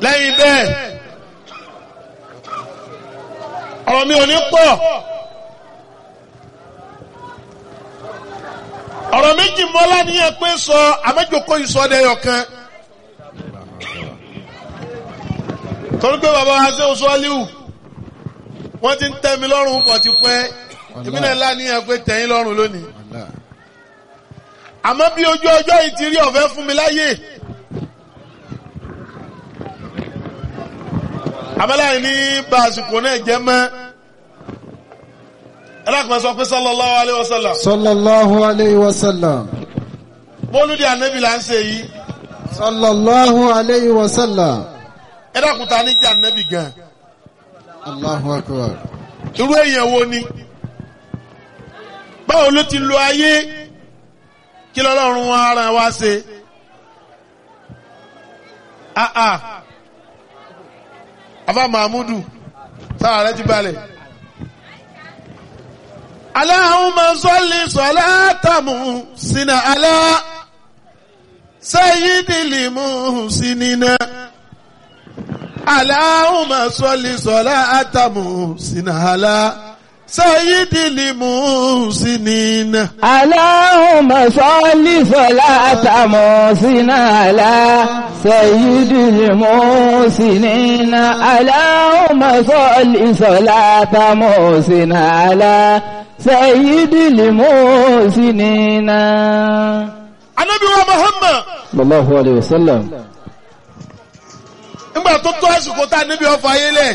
lẹ́yìn bẹ́ẹ̀ ọ̀rọ̀ mi ò ní pọ̀ ọ̀rọ̀ méjì mọ́lá níyẹn pé sọ àmẹ́jọkọ́ ìsọdẹ̀yọ̀ kan torí pé bàbá wa ṣe oṣù aliu wọ́n ti ń tẹ́ mi lọ́rùn pọ̀ ti pẹ́ ìpínlẹ̀ ńlá níyẹn pé tẹ̀yìn lọ́rùn lónìí àmọ́ bí ojú ọjọ́ yìí ti rí ọ̀fẹ́ fún mi láyè àmọ́láyé ní bá àsìkò náà jẹ́ mọ́ ẹlẹ́kùnrin sọ pé sallallahu alaihi wasallam sallallahu alayhi wa sallam mọ́lúdì ànábì là ń ṣe yìí sallallahu alayhi wa sallam ẹlẹ́kùnrin ta ní jẹ́ ànábì gan allahu akbar irú èèyàn wo ni báwo ló ti lo ayé kí lọ́lọ́run wa ara wa ṣe ah ah afa mahmudu sára rẹ ti balẹ̀. Allahumma salli salatamu sina ala sayyidil muhsinina. Allahumma salli salatamu sina ala sayyidil muhsinina. اللهم صل صلاة محسن على سيد المحسنين اللهم صل صلاة محسن على سيد المحسنين Ànábì wa Muhammad صلى الله عليه وسلم nígbà tó tó àsìkò tá a níbi ọfọ ayé lẹ̀.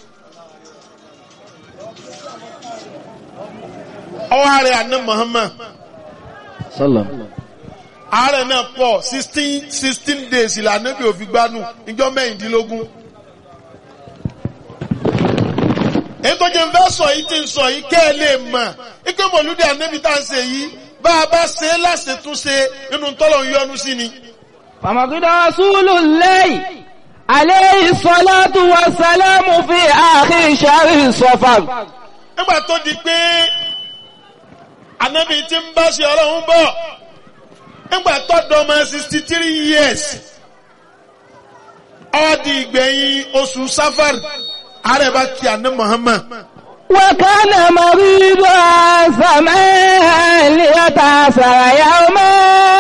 Ọwọ́ ààrẹ àná Muhammad. صلى ààrẹ náà pọ̀ sixteen sixteen days ìlànà bí òfin gbanú ìjọ mẹ́rìndínlógún. èyí tó jẹ́ fẹ́ sọ yìí ti ń sọ yìí kẹ́ ẹ lè mọ̀ ike mọ̀lúdì ànábì tá à ń ṣe yìí bá a bá ṣe é láṣetúnṣe nínú tọ́lọ̀ ń yọnu sí ni. فمقد رسول الله عليه الصلاة والسلام في آخر شهر صفر nígbà tó di pé ànábì ti ń bá ṣe ọlọ́run bọ̀ nígbà tó dọ́mọ sixty three years ó di ìgbẹ̀yìn oṣù safar ààrẹ bá kí àná Muhammad. وكان مريضا سماء ليتأثر يوما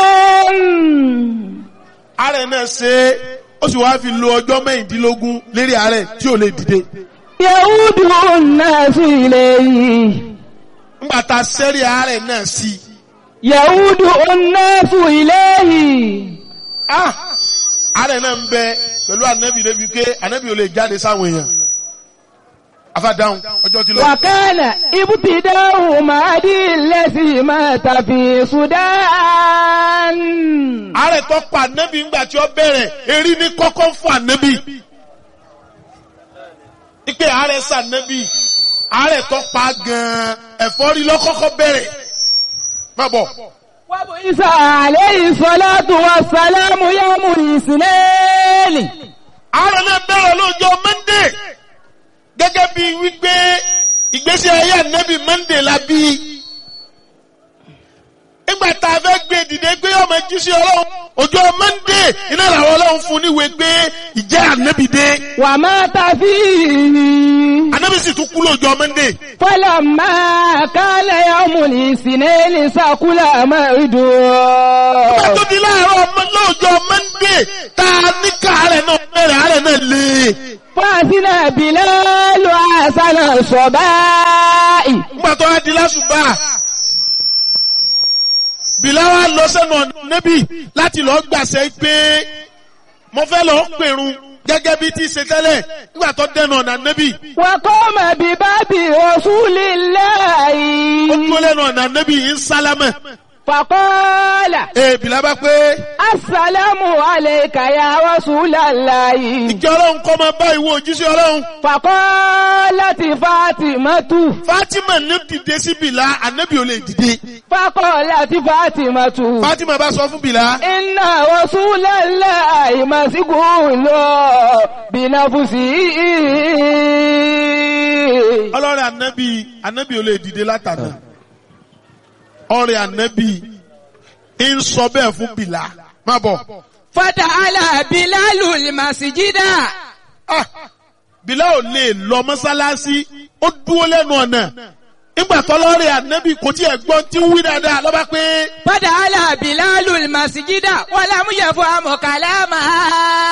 ààrẹ náà ṣe é ó sì wáá fi lo ọjọ́ mẹ́rìndínlógún lérí ààrẹ tí ò lè dìde. يعود الناس إليه nígbà tá a sẹ́rí ààrẹ náà sí i. يعود الناس إليه ah ààrẹ náà ń bẹ pẹ̀lú ànábì débi pé ànábì ò lè jáde sáwọn èèyàn. afádáhùn ọjọ́ ti lọ. وكان ابتداء مهدي الذي مات في السودان ààrẹ tó pa ànábì ńgbà tí ó bẹ̀rẹ̀ erí ní kọ́kọ́ fún ànábì. ipe ààrẹ sànábì ààrẹ tó pa gan-an ẹ̀fọ́rí lọ́kọ́kọ́ bẹ̀rẹ̀. má bọ̀. وبعث عليه الصلاة والسلام يوم الاثنين ààrẹ náà bẹ̀rẹ̀ lọ́jọ́ mọ́ndé gẹ́gẹ́ bí wípé ìgbésí ayé ànábì mọ́ndé la bí. nígbà tá a fẹ́ gbé dìde gbé ọmọ jíṣẹ́ ọlọ́run ọjọ́ mọ́ndé iná làwọn ọlọ́run fún níwèé gbé ìjẹ́ ànábì dé. ومات فيه ànábì sì tún kú lọ́jọ́ mọ́ndé. فلما كان يوم الاثنين سكل nígbà مرده tó di láàárọ̀ ọmọ lọ́jọ́ mọ́ndé tá a ní káàárẹ̀ náà bẹ̀rẹ̀ àárẹ̀ náà lé. فأذن بلال حسن الصباء nígbà tó wá di lásùbà bìláwà lọ sẹ́nu ọ̀nà níbí láti lọ gbàṣẹ pé mo fẹ́ lọ pèrun gẹ́gẹ́ bí ti ṣe tẹ́lẹ̀ nígbà tó dẹnu ọ̀nà níbí وقام بباب رسول ó الله dúró lẹ́nu ọ̀nà níbí ń sálámẹ̀ فقال ee bìlá bá pé السلام عليك يا رسول الله ìjọ ọlọ́run kọ́ máa bá ìwọ òjíṣẹ́ ọlọ́run فقالت فاطمة Fatima ní dìde sí bìlá ànábì ò lè dìde فقالت فاطمة Fatima bá sọ fún bìlá إن رسول الله مسجون بنفسه ọlọ́rẹ̀ ànábì ànábì ò lè dìde látàná ọ̀rẹ́ ànábì ń sọ bẹ́ẹ̀ fún bìlá má bọ̀ Fata'ala Bilalu al-masjida. Ah, Bilal ò lè lọ mọ́sálásí ó dúró lẹ́nu ọ̀nà nígbà tọ́lọ́rẹ̀ ànábì kò tí ẹ̀ gbọ́n tí ń wí dáadáa lọ́ba pé Fata'ala Bilalu al-masjida wa lam yafhamu kalamaha.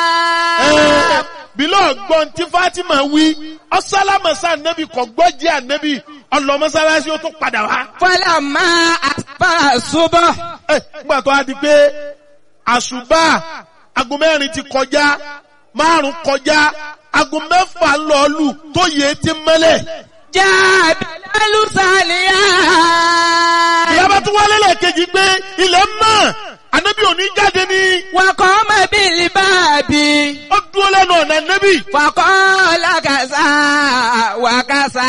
ẹ̀, Bilal gbọ́n tí Fatima wí ọ̀sálámọ̀sá ànábì kò gbọ́ jẹ́ ànábì ọlọ mọ́sálásí ó tún padà wá. Falamma asbaha subh. Ẹ̀, nígbà tó a di pé àṣùbà aago mẹ́rin ti kọjá márùn kọjá aago mẹ́fà ń lọ lù tó yẹ ti mẹ́lẹ̀. Jaa Bilalu saliya. ìyábá tún wálé lẹ́ẹ̀kejì pé ilẹ̀ mọ́ ànábì òní jáde ní Wa qama bil babi. ó dúró lẹ́nu ọ̀nà ànábì. Faqala kaza wa kaza.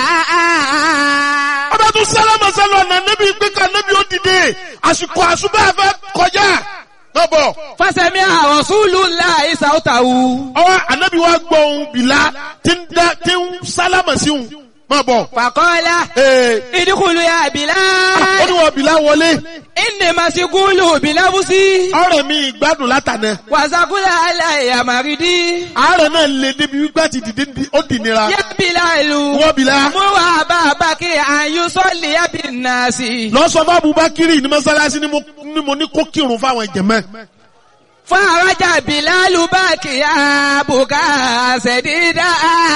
ọba tún sálámà sálọ ọ̀nà ànábì pé ká ànábì ó dìde àsìkò àṣùbà fẹ́ kọjá. lọ́bọ̀ Fasami'a Rasulullahi sawtahu. ọwọ́ ànábì wa gbọ́ ohun bìlá tí ń dá tí ń sálámà sí òun má bọ̀. Faqala Ee, idkhulu ya ó Bilal. ní wọ́n bìlá wọlé Inni masigulu bilabusi. ọ̀rẹ́ mi ìgbádùn látànà. Wàsàkúlà aláìyá màrídì. àárẹ̀ náà lè débi wípé àti dìde ní- ó dì nira. Yá Bilalu. wọ́n bìlá. Mú wà bàbá kí àyù sọ́ọ̀lì yá bí nàásì. lọ sọ fún Abubakar ní mọ́sálásí ni mo ní mo ní kó kírun fáwọn ìjẹ̀mẹ́. Fún àrájà Bilalu bá kí àbùkà ṣẹ̀dídà.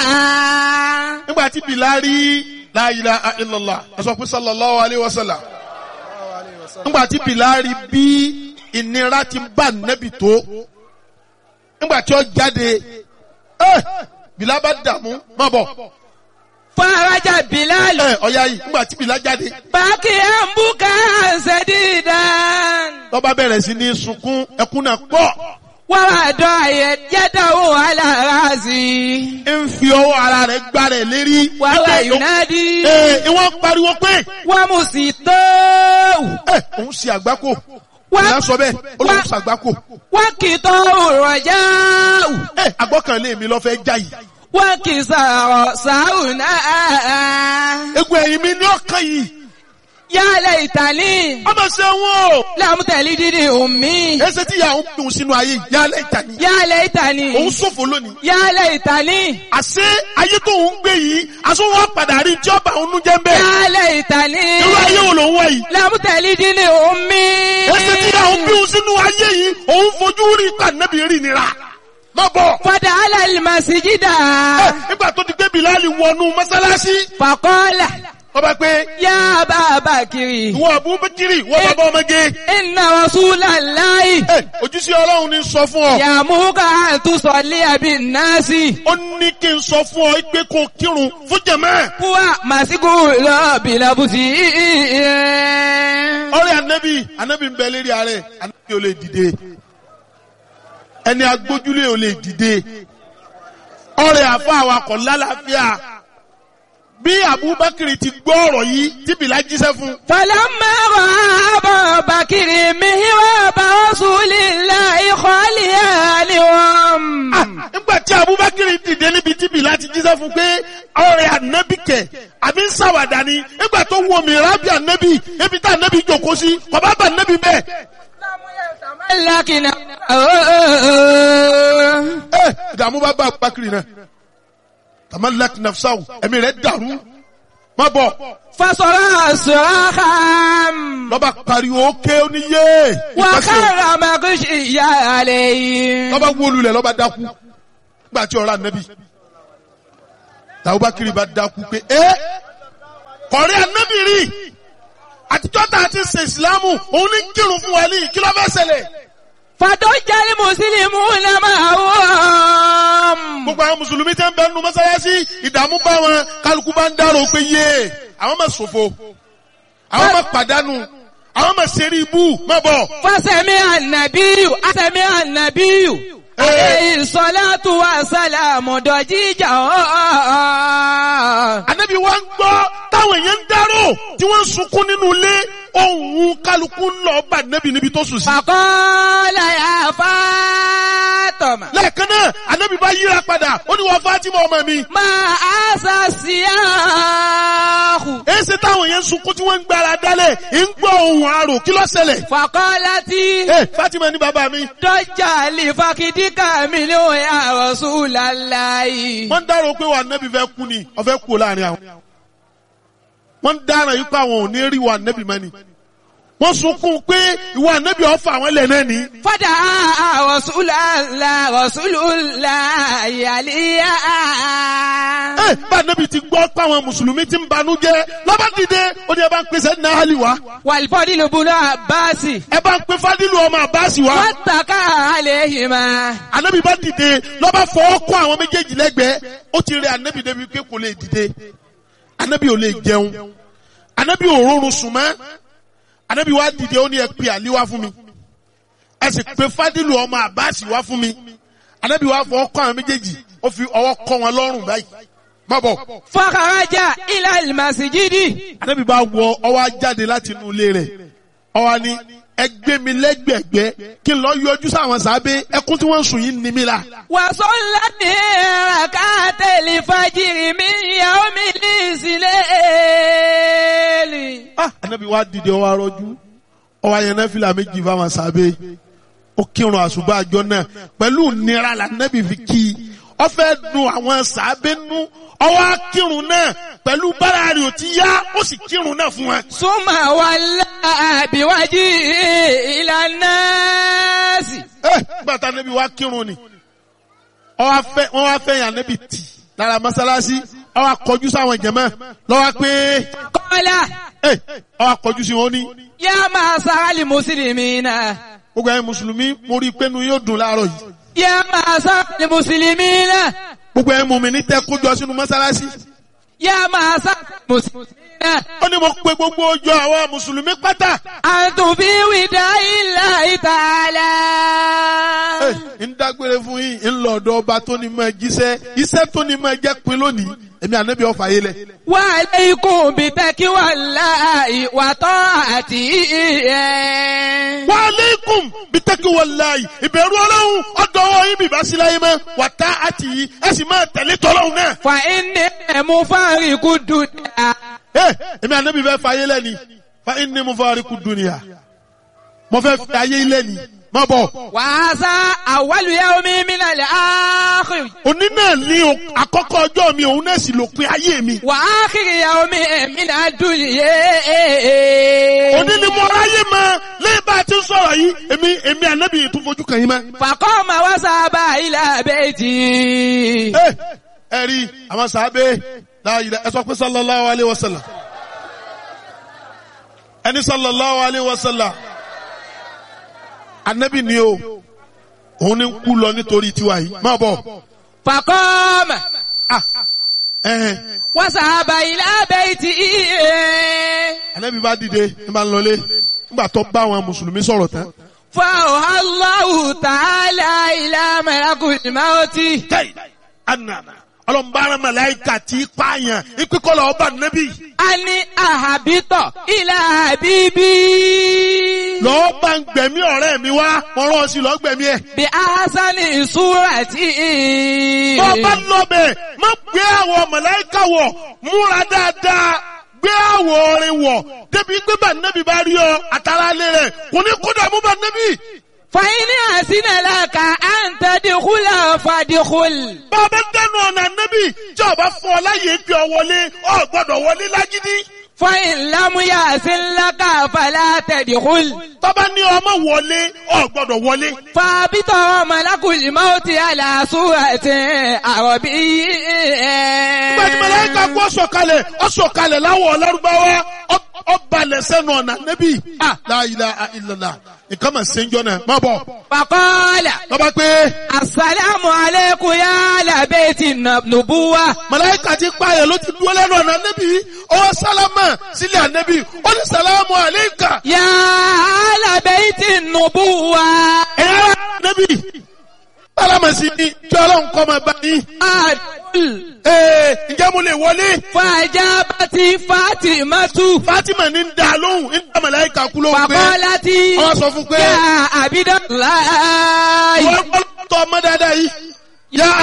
nígbà tí bìlá rí la ilaha illallah ẹ sọ pé sallallahu alayhi wa sallam. nígbà tí bìlá rí bí ìnira ti bá nẹ́bì tó. nígbà tí ó jáde ẹ bìlá bá dààmú má bọ̀. Fún àrájà Bilalu. ẹ ọ̀ya yìí nígbà tí bìlá jáde. Bá kí àbùkà ṣẹ̀dídà. lọ́ba bẹ̀rẹ̀ sí ní sunkún ẹkún náà pọ̀. Wọ́n wà dọ̀ àyẹ̀ yẹ́dọ̀wò alára sí i. ń fi ọwọ́ ara rẹ̀ gbá rẹ̀ lérí. Wàhálà Wípé Yunadi. Ee, ìwọ́n pariwo pé Wọ́n mú sí tó. ẹ òun ṣe àgbákò. Wá- Ìyá sọ bẹ́ẹ̀, ó lóun wá- ṣe àgbákò. Wọ́n kì í tọ́ òrọ̀já. Ẹ àgbọ́kànlé mi lọ fẹ́ já yìí. Wọ́n kì í sọ̀rọ̀ sáùnà. Egun ẹ̀yìn mi ní ọ̀kan yìí. Yálẹ̀ ìtàlí. Ọmọ ṣe wọ́n o. Lámùtẹ̀lí dídì òmí. Ẹsẹ̀ tí ìyá òun dùn sínú ayé yìí, yálẹ̀ ìtàní. Yálẹ̀ ìtàlí. Òun ṣòfò lónìí. Yálẹ̀ ìtàlí. Àṣé ayé tó ń gbé yìí, aṣọ wọn padà rí tí ọba òun jẹ́ ń bẹ́ẹ̀. Yálẹ̀ ìtàlí. Irú ayé wo lòun wá yìí? Lámùtẹ̀lí dídì òmí. Ẹsẹ̀ tí ìyá òun bí òun sínú ayé yìí, òun fojú rí ìpànẹ́bì rí nira. Má bọ̀. Fọdà alẹ́ màsíjídà. Ẹ, Nígbà tó ti gbé Bìláàlì wọnú mọ́sálásí, Fàkọ́lá. ọba pé Yá bàbá kiri. ìwọ Abubakiri, ìwọ bàbá ọmọge. Inna Rasulallahi. Ẹ, Ojúṣe Ọlọ́run ní sọ fún ọ. Yàmúkà àtúnṣọ̀lé àbí náàsì. Ó ní kí n sọ fún ọ pé kó kírun fún jẹ̀mẹ́. Kúwà màsíkù lọ́ọ̀bì lọ́bùsì. Ọ̀rẹ́ Ànábì, Ànábì ń bẹ lérí ààrẹ, Ànábì ò lè dìde. Ẹni agbójúlé ò lè dìde. Ọ̀rẹ́ àfa awakọ̀ lálàáfíà. Bí Abubakiri ti gbọ́ ọ̀rọ̀ yìí, tí Bìlá jíṣẹ́ fún. Fọlọ́mọ rọ̀ àbọ̀ bàkìrì mi wá bá Rasulillahi khaliyan ni wọ́n. Ah, Nígbà tí Abubakiri dìde níbi tí Bìlá ti jíṣẹ́ fún pé ọ̀rẹ́ Ànábì kẹ̀, àbí ń ṣàwàdà ni, nígbà tó wo mìíràn bí Ànábì, ebi tá Ànábì jókòó sí, kọ̀bá bá Ànábì bẹ́ẹ̀. Lákìnà. ẹ ìdààmú bá bá Abubakar náà tamalak nafsaw ẹ̀mí rẹ̀ dàrú má bọ̀ Fasọ̀rọ̀ sọ̀rọ̀ kàm. lọ́ba pariwo ké oníyé Wàkàrà màkúṣì ìyá àlẹ́ yìí. lọ́ba wólulẹ̀ lọ́ba dákú gbà tí ọ̀rọ̀ ànábì Abubakar bá dákú pé ẹ kọ̀rí ànábì rí àtijọ́ tá a ti ṣe ìsìlámù òun ní kírun fún wa ní kí ló fẹ́ ṣẹlẹ̀ Fàdójálì Mùsùlùmí náà máa wọ́n. gbogbo àwọn mùsùlùmí tẹ́ ń bẹ nínú mọ́sálásí ìdààmú bá wọn kálukú bá ń dárò pé yé àwọn máa ṣòfò àwọn máa pàdánù àwọn máa ṣeré ibú má bọ̀. Fásẹ̀mí ànàbíyù, àsẹ̀mí ànàbíyù. Eh. Àlẹ́ ìsọ̀látù wa sálàmù dọ̀jíjà ọ̀ọ́. Ànábì wa ń gbọ́ táwọn èèyàn ń dárò tí wọ́n ń sunkún nínú ilé ohun kálukú ń lọ bá ànábì níbi tó sùn sí. Fàkọ́lá yà Fátọ̀mà. lẹ́ẹ̀kan náà anabi bá yíra padà ó ní wọ́n Fatima ọmọ mi. Máa àṣà sí àhù. èsì táwọn yẹn ń sunkún tí wọ́n ń gbára dálẹ̀ ń gbọ́ ohun àrò kí ló ṣẹlẹ̀. Fàkọ́lá tí ee Fatima ní bàbá mi. dọ́jà lè fakidíkà mi ní òun àròsù làlàyé. wọ́n ń dárò pé wà nẹ́bí fẹ́ kú ni ọ̀fẹ́ kú láàrin àwọn. wọ́n ń dára yìí pé àwọn ò ní rí wà nẹ́bí mẹ́ni. wọ́n sunkún pé ìwà nẹ́bí ọ̀fà àwọn ilẹ̀ náà ní. Fọ́dà àròsù làlà àròsù làlàyé àlíyá. ẹ bá nẹ́bí ti gbọ́ pé àwọn mùsùlùmí ti ń banú jẹ́ lọ́ba dìde ó ní ẹ bá ń pèsè náhálì wá. Wàlífọ́dí ló bunú àbáàsì. ẹ bá ń pe fádìlù ọmọ àbáàsì wá. Wọ́n tàkà àlẹ́ yìí máa. anabi bá dìde lọ́ba fọwọ́ kọ́ àwọn méjèèjì lẹ́gbẹ̀ẹ́ ó ti rẹ anabi débi pé kò lè dìde anabi ò lè jẹun anabi ò rọrùn sùn mọ́ anabi wá dìde ó ní ẹ pe àlí wá fún mi ẹ sì pe fádìlù ọmọ àbáàsì wá fún mi anabi wá fọwọ́ kọ́ àwọn méjèèjì ó fi ọwọ́ kọ́ wọn lọ́rùn báyìí má bọ̀ Fọ́kàrájà ilẹ̀ ìmàsíjídì. anabi bá wọ ọwọ́ jáde láti inú ilé rẹ̀ ọwọ́ ni ẹ gbé mi lẹ́gbẹ̀gbẹ́ kí n lọ yọjú sáwọn sábẹ́ ẹkún tí wọ́n ń sùn yìí ní mi la. Wàsó ńlá ní ràkátẹ̀lì fàjìrì mi ìyàwó mi ní ìsìlẹ̀. ah anabi wa dìde ọwọ arọjú ọwọ ayẹnẹ fìlà méjì fáwọn sábẹ́ ó kírun àṣùbà àjọ náà pẹ̀lú nira la anabi fi kí i ó fẹ́ dùn àwọn sábẹ́ nú ọwọ akírun náà pẹ̀lú bára rẹ̀ ò ti yá ó sì kírun náà fún wọn. Súnmà wà láàbíwájú ìlànà sí. ẹ gbàtà anabi wa kírun ni ọwọ afẹ wọn wá fẹ́ yàn anabi tì lára mọ́sálásí ọwọ akọjú sáwọn jẹmọ lọ́wọ́ pé Kọ́lá ẹ ọwọ akọjú sí wọn ní. yá máa sáálì mùsùlùmí náà. gbogbo ẹ̀yin mùsùlùmí mo rí i pé nu yóò dùn láàárọ̀ yìí. Yá máa sáálì mùsùlùmí náà. gbogbo ẹ̀yin mùmí ní tẹ́ kójọ sínú mọ́sálásí. Yá máa sáálì mùsùlùmí náà. ó ní mo pe gbogbo ọjọ́ àwọn mùsùlùmí pátá. Àtùnfí wìdá ilà ìtàlá. Ẹ, ń dágbére fún yín ń lọ ọ̀dọ̀ ọba tó ní mọ jíṣẹ́ iṣẹ́ tó ní mọ jẹ́ pin lónìí èmi ànábì ọ̀fà yé lẹ̀. Wa alaykum bi taqwallahi wa ta'atihi. wa aleikum bitaki walayi ìbẹ̀rù ọlọ́run ọ̀dọ̀ ọwọ́ yín bìbá sí láyé mọ́ wàtá àti yìí ẹ sì máa tẹ̀lé tọ́lọ́run náà. Fa inni mufariqu dunya. Ẹ, èmi ànábì fẹ́ fa ayé lẹ́ni fa inni mufariqu dunya mo fẹ́ fi ayé lẹ́ni má bọ̀. Wa hadha awwalu yawmin min al-akhir. òní náà ní o- àkọ́kọ́ ọjọ́ mi òun náà sì lópin ayé mi. Wa akhir yawmin min ad-dunya. òní ni mo ráyè mọ lẹ́yìn bá a ti ń sọ̀rọ̀ yìí èmi èmi ànábì yìí tún fojú kàn yín mọ́. Faqama wa saba ila bayti. ẹ ẹ rí àwọn sàábé láàyè ẹ sọ pé sallallahu alayhi wa sallam ẹni sallallahu alayhi wa sallam ànábì ni o òun ni ń kú lọ nítorí tiwa yìí má bọ̀ Faqama ah ẹ̀hẹ̀n wa saba ila bayti. ànábì bá dìde ní bá ń lọlé nígbà tó bá àwọn mùsùlùmí sọ̀rọ̀ tán. فأوحى الله تعالى إلى ملك الموت kẹ́ì ànàmà ọlọ́mbàrán màláìkà tí í pààyàn ìpínkọ́lọ̀ ọba nẹ́bí. أن أهبط إلى حبيبي lọ́ọ́ bá ń gbẹ̀mí ọ̀rẹ́ mi wá wọ́n rán ọ sí lọ́ọ́ gbẹ̀mí ẹ̀. بأحسن صورة tó o bá lọ bẹ̀ má gbé àwọ̀ màláìkà wọ̀ múra dáadáa gbé àwọ̀ orin wọ̀ débi pé bá nẹ́bí bá rí ọ àtàrà lé rẹ̀ kò ní kódà mú bá nẹ́bí. فإن أحسن لك أن تدخل فادخل bá a bá dẹnu ọ̀nà nẹ́bí tí ọba fún ọ láyé gbé ọ wọlé ọ gbọ́dọ̀ wọlé lágídí. فإن لم يحسن لك فلا تدخل tọ́ba ní ọmọ wọlé ọ gbọ́dọ̀ wọlé. فابط ملك الموت على صورة عربي Gbẹ̀dì mẹlẹ́ka kú ọ̀sọ̀kalẹ̀ ọ̀sọ̀kalẹ̀ láwọ̀ ọ̀lárúbáwá ọ̀balẹ̀ sẹ́nu ọ̀nà nẹ́bí. La ilaha illallah nǹkan mà ṣe ń jọ náà má bọ̀. فقال Lọ́ba pé Assalamu alaikum ya ala baiti nubuwa. mẹlẹ́ka ti pààyàn ló ti dúró lẹ́nu ọ̀nà nẹ́bí. Ọwọ́ sálámà sílẹ̀ ànẹ́bí. Ó ní sàlámù àléékà. Ya ala baiti nubuwa. Ẹ̀yà nẹ́bí. Sálámà sí ni kí ọlọ́run kọ́ máa bá yín. Adul. Ee ǹjẹ́ mo lè wọlé? Fajabati Fatimatu. Fátímà ní ń da lóhùn ń da mẹlẹ́ka kú lóhùn pé. Fakolati. Wọ́n sọ fún pé. Ya Abidalayi. Wọ́n gbọ́dọ̀ tọ́ ọmọ dáadáa.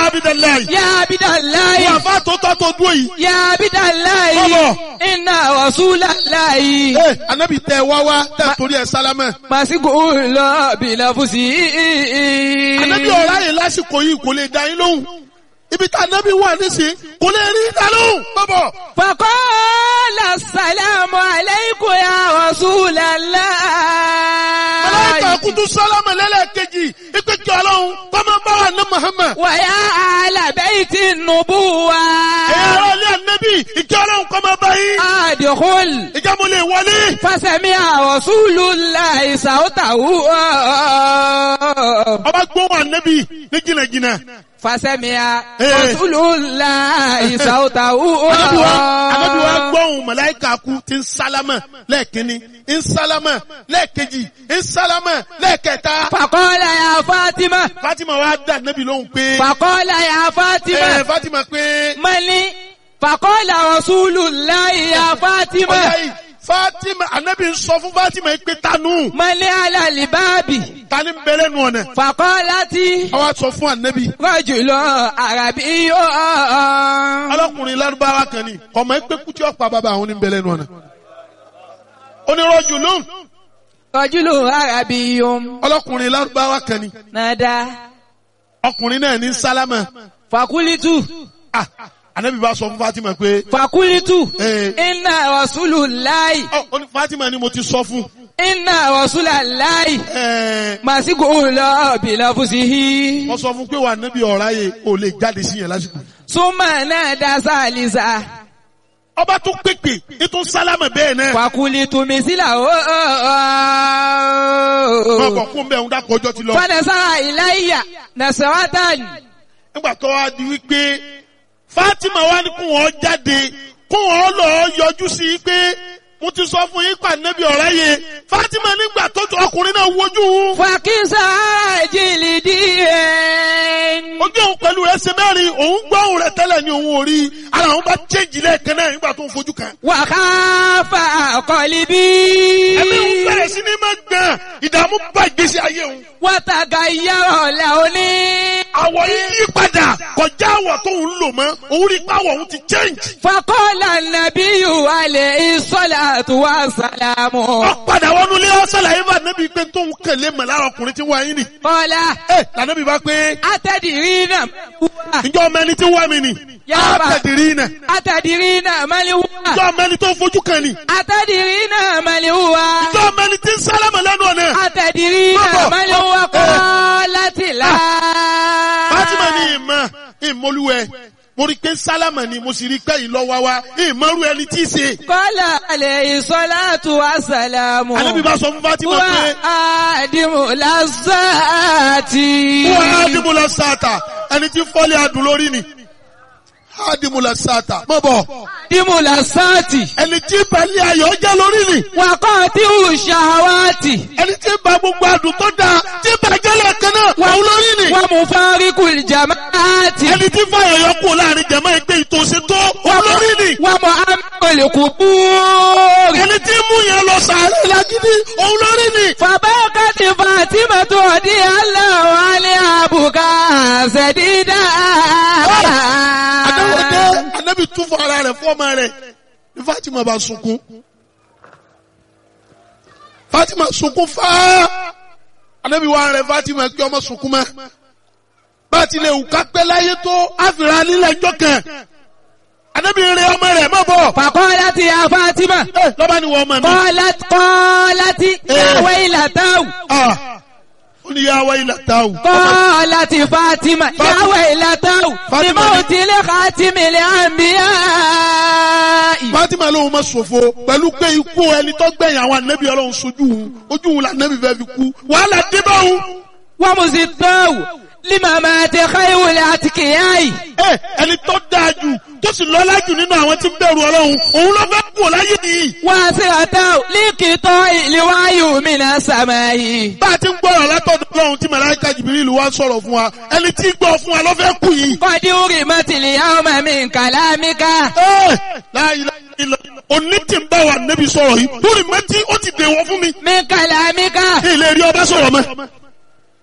Abidalayi. يا عبد الله Wọ́n àfa tó tọ́ tó dúró yìí. يا عبد الله Bọ́bọ̀. إن رسول الله Ee anabi tẹ wá wá tẹ torí ẹ sálámẹ̀. مسجون بلفظه Anabi ọ̀rá yìí lásìkò yìí kò lè dá yín lóhùn. Ibi tá anabi wà nísìnyí kò lè rí dá lóhùn. Bọ́bọ̀. فقال السلام عليكم يا رسول الله Màláíkà kutu sálámẹ̀ lẹ́lẹ́kejì. Ipe kí ọlọ́run kọ́mọ bá wà ní Muhammad. ويا أهل بيت النبوة Ẹ̀yà ara ilé anabi ìkí ọlọ́run kọ́mọ bá yín. أدخل Ìjà mo lè wọlé. فسمع رسول الله صوته Ọba gbóhùn anabi ní jìnnàjìnnà. فسمع إيه. رسول الله صوته Anabi wa anabi wa gbọ́hùn màláíkà kú ti ń sálámà lẹ́ẹ̀kínní, ń sálámà lẹ́ẹ̀kejì, ń sálámà lẹ́ẹ̀kẹta. فقال يا فاطمة Fatima wa dá anabi lóhùn pé. فقال يا Ẹ فاطمة Fatima pé. ملي فقال رسول الله يا Ọjà فاطمة yìí Fatima anabi ń sọ fún Fatima yìí pé tanu ملي على الباب tani ń bẹ̀rẹ̀ nù ọ̀nà. فقالت Àwa sọ fún anabi. رجل عربي Ọlọ́kùnrin lárúbáwá kan ni ọmọ ẹgbẹ́ kútí ọ̀pá bàbá àwọn oníbẹ̀rẹ̀ nù ọ̀nà. Onírọ̀jù lóhùn رجل عربي ọlọ́kùnrin lárúbáwá kan ni نادى ọkùnrin náà ní sálámà. فقلت Ah, anabi bá sọ fún Fatima pé. فقلت Eh, إن رسول الله Ọ, ó ní Fatima ni mo ti sọ fún. إن رسول الله Ẹ, مسجون بلفظه Mo sọ fún pé wà nábì ọ̀rá yẹ ò lè jáde sí yẹn lásìkò. ثم نادى ثالثا Ọba tún pèpè ètò sálámà bẹ́ẹ̀ náà. فقلت مثله Wọ́n kọ̀ fún bẹ́ẹ̀ ń dákọ̀ ọjọ́ ti lọ. فنظر إلي نظرة Nígbà tó wá di wípé Fatima wá ní kún wọn jáde kún wọn lọ yọjú sí i pé mo ti sọ fún yín pa nábì ọ̀rá yẹ. Fatima nígbà tó ju ọkùnrin náà wojú òun. فكسى جلدي Ojú òun pẹ̀lú rẹ̀ ṣe mẹ́rin òun gbọ́ òun rẹ̀ tẹ́lẹ̀ ní òun ò rí. Ara òun bá chéjì lẹ́ẹ̀kan náà nígbà tó ń fojú kan. وخاف قلبي Ẹ̀mí òun bẹ̀rẹ̀ sí ní máa gbọ̀n ìdààmú bá ìgbésí ayé òun. وتغير لوني àwọ̀ yìí yí padà kọjá àwọ̀ tó ń lò mọ́ òun rí pàwọ̀ òun ti change. فقال النبي عليه الصلاة والسلام wọ́n padà wọnú ilé ọ̀sálàyé bá nẹ́bí pé tó ń kẹ̀lé mọ̀ lára ọkùnrin tí wọ́n yín nì. قال ẹ lànàbí bá pé أتدرين ǹjọ́ ọmọ ẹni tí wọ́n mi nì. Yàrá. àtẹ̀dìrí nà أتدرين من هو ǹjọ́ ọmọ ẹni tó fojú kan nì. أتدرين من هو ǹjọ́ ọmọ ẹni tí ń sálámà lẹ́nu ọ̀nà. أتدرين Bàbá. من هو قالت لا Fátímà ní ìmọ̀ ìmọ̀lúwẹ̀ mo rí pé sálámà ni mo sì rí pé ìlọ́wà wa ìmọ̀rú ẹni tí í ṣe. قال عليه الصلاة والسلام Ànábì bá sọ fún Fátímà هو pé آدم لذات wọ́n á dìbò lọ sáàtà ẹni tí fọ́lé adùn lórí ni. Adimula sata. Mọ̀ bọ̀. آدم لذات Ẹni tí balẹ̀ ayọ̀ jẹ́ lórí ni. وقاطع الشهوات Ẹni tí ba gbogbo adùn tó dáa. Tí bàjẹ́ lẹ́ẹ̀kan náà. Wà ó lórí ni. ومفارق الجماعات Ẹni tí fàyọ̀ yọ kú láàrin jẹ̀mọ́ ẹgbẹ́ ìtòsí tó. Wà ó lórí ni. ومؤمن القبور Ẹni tí mú yẹn lọ sàárẹ̀ lágídí. Òun lórí ni. فبكت فاطمة رضي الله عنها بكاء شديدا Adáwọ̀dé Anábì tún fún ara rẹ̀ fún ọmọ rẹ̀. Ní Fátímà bá sunkún. Fátímà sunkún fáá. Anábì wá rẹ̀ Fátímà kí ọmọ sunkún mọ́. Bá a ti lè wù ká pẹ́ láyé tó àfìrà nílẹ̀ ẹjọ́ kan. Anábì rẹ̀ ọmọ rẹ̀ mọ̀ bọ̀. فقالت يا فاطمة Ẹ lọ́ba ni wọ́n ọmọ mi. قالت قالت يا ويلته Ah, Ó ní yá wáyé látàwù. قالت فاطمة يا ويلته فاطمة. بموت لخاتم الأنبياء Fátímà lóhun ma ṣòfò pẹ̀lú pé ikú ẹni tó gbẹ̀yìn àwọn ànábì ọlọ́run sojú òun. Ojú òun là ànábì fẹ́ fi kú. Wàhálà dé bá òun. ومزداه لممات خير الأتقياء Ẹ ẹni tó dáa jù tó sì lọ́lá jù nínú àwọn tí ń bẹ̀rù ọlọ́run. Òun ló fẹ́ kú láyé nìyí. واسرته لقطاع الوعي من السماء Bá a ti ń gbọ́rọ̀ látọ̀dọ̀ ọlọ́run tí Màláíkà Jìbìrìlù wá ń sọ̀rọ̀ fún wa. Ẹni tí ń gbọ́ fún wa ló fẹ́ kú yìí. قد أرمت اليوم من كلامك Ẹ láyé láyé òní tí ń bá wa ànábì sọ̀rọ̀ yìí. Lórí mẹ́tí ó ti dèwọ̀ fún mi. من كلامك Ilé rí ọba sọ̀rọ̀ mọ́.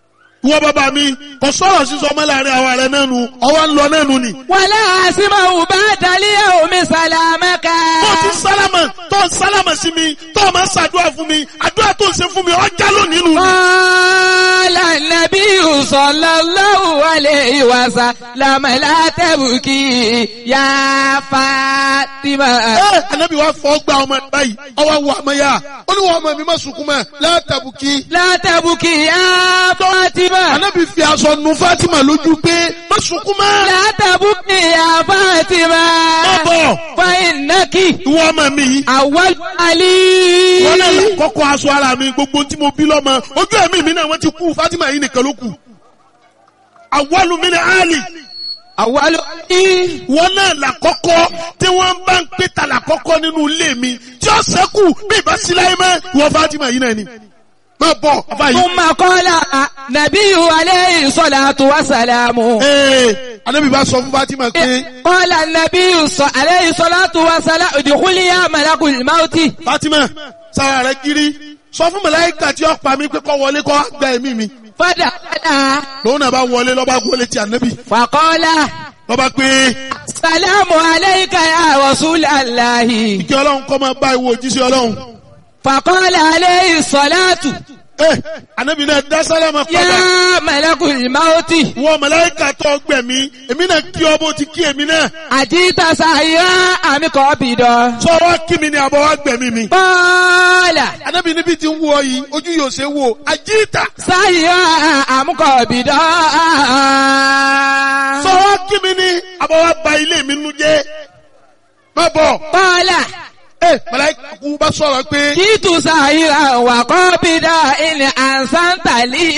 ìwọ bàbá mi kò sọ̀rọ̀ sísọ ọmọ láàrin àwa rẹ náà nu ọwọ́ ń lọ náà nu ni. ولا أسمع بعد اليوم سلامك tó ti sálámà tó ń sálámà sí mi tó o máa ń ṣàdúrà fún mi àdúrà tó ń ṣe fún mi ọjà lónìí nù. قال النبي صلى الله عليه وسلم لا تبكي يا فاطمة ẹ anabi wa fọ gba ọmọ ẹ báyìí ọwọ́ wọ ọmọ yá ó ní wọn ọmọ mi má sunkún mọ́ látàbùkì. لا تبكي يا فاطمة anabi fi aṣọ nu Fatima lójú pé má sunkún mọ́. لا تبكي يا má فاطمة bọ̀ فإنك ìwọ ọmọ mi yìí. أول علي wọ́n náà là kọ́kọ́ aṣọ ara mi gbogbo tí mo bí lọ́mọ ojú ẹ̀mí mi náà wọ́n ti kú Fatima yìí nìkan ló kù. àwọlù mi ni Ali أول علي wọ́n náà là kọ́kọ́ tí wọ́n bá ń pè ta là kọ́kọ́ nínú ilé mi tí ó sẹ́kù bí ìbá sí láyé mọ́ ìwọ Fatima yìí náà ni. má bọ̀ bàbá yìí. ثم قال نبي عليه الصلاة والسلام ee anabi bá sọ fún Fatima pé قال النبي صلى عليه الصلاة والسلام ادخل يا ملك الموت Fatima sára rẹ kiri sọ fún màláíkà tí ó pa mí pé kó wọlé kó gba ẹ̀mí mi فدخل lòun náà bá wọlé lọ́ba wọlé ti anabi فقال lọ́ba pé السلام عليك يا رسول الله kí ọlọ́run kọ́ máa bá ìwọ òjíṣẹ́ ọlọ́run. فقال عليه الصلاة ẹ anabi náà dá sálámà padà يا ملك الموت wọ màláíkà tó gbẹ̀mí èmi náà kí ọ bó ti kí èmi náà أجيت سعيا أم قابضا sọ wá kí mi ni àbọ̀ wá gbẹ̀mí mi. قال anabi níbi tí ń wọ yìí ojú yóò ṣe wò àjíìtà سعيا أم قابضا sọ wá kí mi ni àbọ̀ wá ba ilé mi nu jẹ́ má bọ̀ قال ẹ màláíkà kú bá sọ̀rọ̀ pé جئت سعيا وقابضا إن أحسنت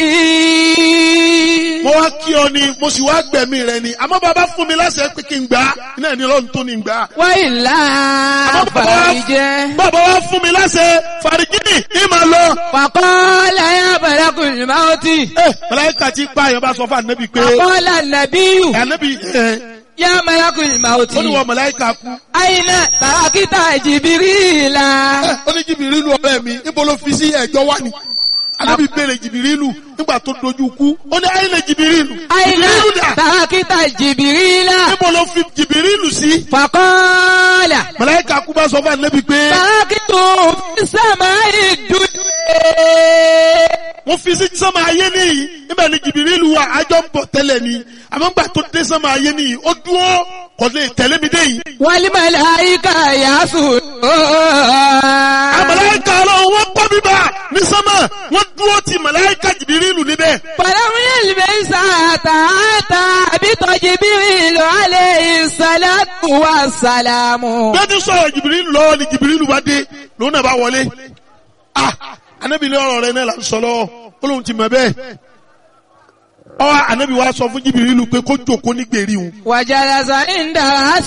لي mo wá kí ọ ni mo sì wá gbẹ̀mí rẹ ni àmọ́ bàbá fún mi láṣẹ pé kí n gbà á iná ní ọlọ́run tó ní gbà á. وإلا àmọ́ bàbá wá- فرج bàbá wá fún mi láṣẹ fàrígìnì ní màá lọ. فقال يا ملك الموت ẹ màláíkà tí pa àyàn bá sọ fún ànábì pé فقال النبي ànábì ẹ يا ملك الموت ó ní wọ màláíkà kú. أين تركت جبريل ẹ ó ní jìbìrìlù ọ̀rẹ́ mi níbo ló fi sí ẹ̀jọ́ wá ni. ànábì béèrè jìbìrìlù nígbà tó dojú kú ó ní àyìnlẹ̀ jìbìrìlù. أين jìbìrìlù dà تركت جبريل níbo ló fi jìbìrìlù sí. فقال màláíkà kú bá sọ fún ànábì pé تركت في السماء الدنيا wọ́n fi sí sánmà ayé nìyí níbẹ̀ ni jìbìrìlù wà ájọ́ ń bọ̀ tẹ́lẹ̀ ni àmọ́ gbà tó dé sánmà ayé nìyí ó dúró kò lè tẹ̀lé mi dé yìí. والملائكة يسجدون àmàláìka ọlọ́run wọ́n kọ́ bíbá ní sánmà wọ́n dúró ti màláìka jìbìrìlù níbẹ̀. فلم يلبس حتى أتى بجبريل عليه الصلاة والسلام bí wọ́n ti sọ̀rọ̀ jìbìrìlù lọ́wọ́ ni jìbìrìlù bá dé lòun náà bá wọlé. ah anabi ní ọ̀rọ̀ rẹ náà là ń sọ lọ́wọ́ ó lóun ti mọ̀ bẹ́ẹ̀. ọ anabi wa sọ fún jìbìrìlù pé kó jókòó ní gbèrí òun. وجلس عند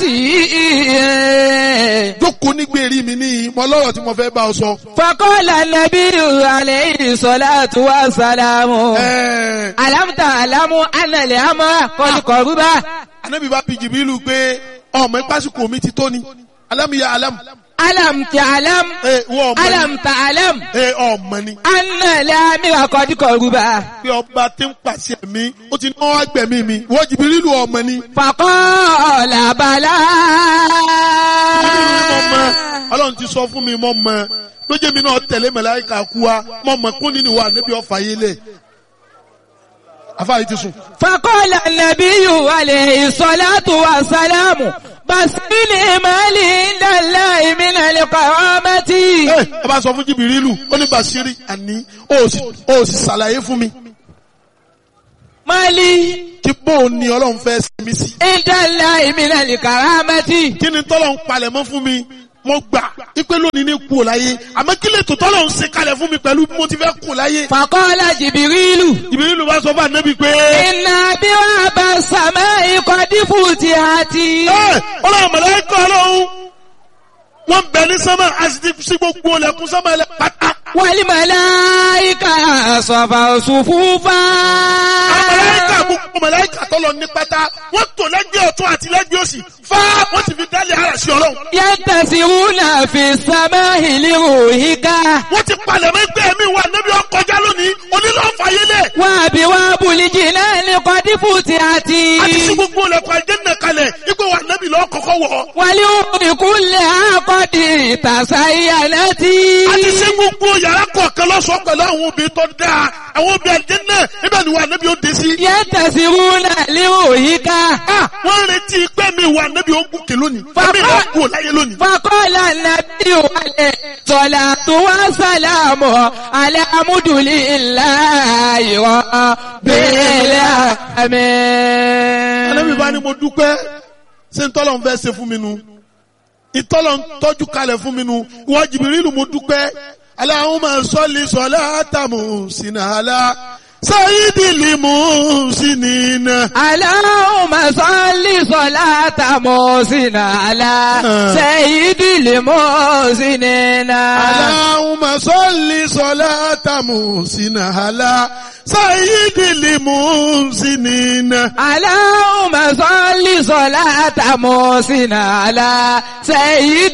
رأسه jókòó ní gbèrí mi ní mọ lọ́rọ̀ tí mo fẹ́ bá ọ sọ. فقال النبي عليه الصلاة والسلام ẹ̀ẹ́ ألم تعلم أن الأمر قد قرب anabi bá bi jìbìrìlù pé ọmọ ìpásíkò mi ti tó ni alámìyá alámù. ألم تعلم ẹ wọ́n ọmọ ni. ألم تعلم ẹ ọmọ ni. أن الأمر قد قرب pé ọba tí ń pàṣẹ mi ó ti náwó agbẹ̀mí mi wọ́n jìbìrìlù ọmọ ni. فقال بلى jìbìrìlù ni mo mọ ọlọ́run ti sọ fún mi mo mọ lójé mi náà tẹ̀lé màláíkà kú wa mo mọ kún nínú wa níbi ọ̀fà yé lẹ̀. afáàyè ti sùn. فقال النبي عليه الصلاة والسلام بس بالإيمان عند الله من القرامة ẹ ẹ bá sọ fún jìbìrìlù ó ní Bàṣírí àní ó sì ó sì ṣàlàyé fún mi مالي kí bóun ni ọlọ́run fẹ́ ṣe mí sí. عند الله من الكرامة kí ni tọ́lọ̀ ń palẹ̀ mọ́ fún mi mo gbà ipe lónìí ní kú ò láyé àmọ́ kí lè tó tọ́lọ̀ ń ṣe kalẹ̀ fún mi pẹ̀lú bí mo ti fẹ́ kú láyé. فقال جبريل jìbìrìlù bá sọ fún ànábì pé. إن أبواب السماء قد فتحت ẹ ọlọ́run mọ̀lẹ́kọ̀ ọlọ́run wọ́n bẹ ní sánmà a sì ti sí gbogbo ọlẹ́kùn sánmà ẹlẹ́ pátá. والملائكة صفوا صفوفا àwọn mọ̀lẹ́kà gbogbo mọ̀lẹ́kà tó tọ́lọ̀ ní pátá wọ́n tò lẹ́gbẹ̀ẹ́ ọ̀tún àti lẹ́gbẹ̀ẹ́ òsì fá wọ́n sì fi dálé ara sí ọlọ́run. ينتسرون في السماء لروحك wọ́n ti palẹ̀ mọ́ ẹgbẹ́ mi wà níbi ọkọjá lónìí onílọ̀ fàyélẹ̀. وأبواب الجنان قد فتحت a ti sí gbogbo ilẹ̀kùn àjẹ́nà kalẹ̀ ipò wà níbi lọ́ọ́ kọ́kọ́ wọ̀. ولأم كلها قد تزينت a ti sí gbogbo yàrá kọ̀ọ̀kan lọ́sọ̀ọ́ pẹ̀lú àwọn obìnrin tó dáa àwọn obìnrin àjẹ́nà ibẹ̀ ni wà níbi ó dé sí. ينتسرون لروحك Ah, wọ́n ń retí pé mi wà níbi ó gòkè lónìí. Bàbá- Ẹ̀mí ìlú kú láyé lónìí. فقال النبي عليه الصلاة والسلام على مد لله رب Ànábì bá ní العالمين mo dúpẹ́ ṣé ntọ́lọ̀ ń fẹ́ ṣe fún mi nu ìtọ́lọ̀ ń tọ́jú kalẹ̀ fún mi nu ìwọ Jìbìrìlù mo dúpẹ́ Allahumma salli salata muhsinala sayyidil muhsinina. اللهم صل صلاة محسن على سيد المحسنين Allahumma salli salata muhsinala sayyidil muhsinina. اللهم صل صلاة محسن على سيد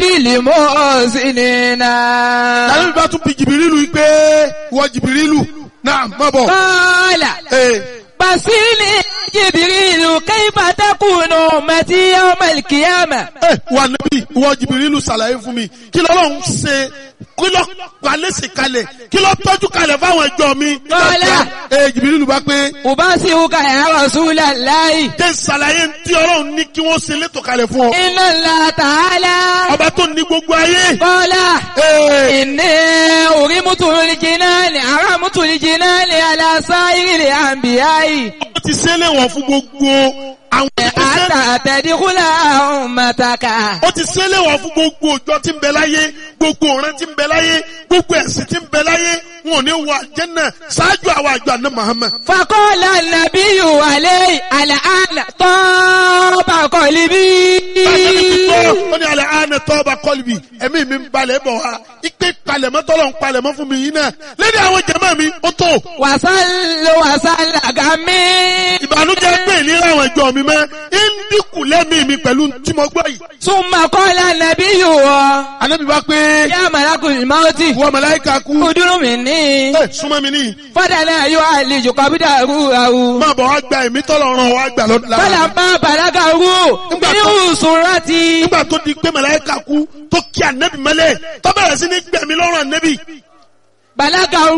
المحسنين Ànábì bá tún bi Jìbìrìlù yìí pé ìwọ Jìbìrìlù náà má bọ̀. قال Ee. بصيني جبريل كيف تكون أمتي يوم القيامة ẹ wà níbí ìwọ jìbìrìlù ṣàlàyé fún mi kí lọ́lọ́run ṣe kí lọ́ palẹ́sì kalẹ̀ kí lọ́ tọ́jú kalẹ̀ fáwọn ẹjọ́ mi. Kọ́lá. ẹ jìbìrìlù bá pé أبصرك يا رسول الله jẹ́ ṣàlàyé tí ọlọ́run ní kí wọ́n ṣe létò kalẹ̀ fún ọ. إن الله تعالى ọba tó ní gbogbo ayé. قال Ee, إني أرمت الجنان أرمت الجنان على سائر الأنبياء ó ti ṣe léwọ̀n fún gbogbo àwọn ìṣẹ́. حتى تدخل أمتك ó ti ṣe léwọ̀n fún gbogbo òjò tí ń bẹ láyé gbogbo ọ̀ràn tí ń bẹ láyé gbogbo ẹ̀sìn tí ń bẹ láyé wọn ò ní wọ àjẹ́nà ṣáájú àwọn àjọ àná Muhammad. فقال النبي عليه الآن طاب قلبي ó ní alẹ́ àánẹ tọ́ba kọ́lùbì ẹ̀mí mi ń balẹ̀ bọ̀ wá ipe palẹ̀mọ́ tọ́lọ̀ ń palẹ̀mọ́ fún mi yìí náà lẹ́ni àwọn jẹ̀mọ́ mi ó tó وصل وصل غمي ìbànújẹ́ pé ìlera àwọn ìjọ mi mọ́ ń dínkù lẹ́mí mi pẹ̀lú tí mo gbọ́ yìí. ثم قال النبي Ànábì bá pé يا ملك الموت wọ́n màláíkà kú ادر مني ẹ súnmọ́ mi níyì فدنا يعالج قبضه máa bọ̀ wá gba ẹ̀mí tọ́lọ̀ ràn wá gbà lọ́dún lára. فلما بلغه من سرتي nígbà tó di pé màláíkà kú tó kí ànẹ́bì mọ́lẹ̀ tó bẹ̀rẹ̀ sí ní gbẹ̀mí lọ́rùn ànẹ́bì بلغه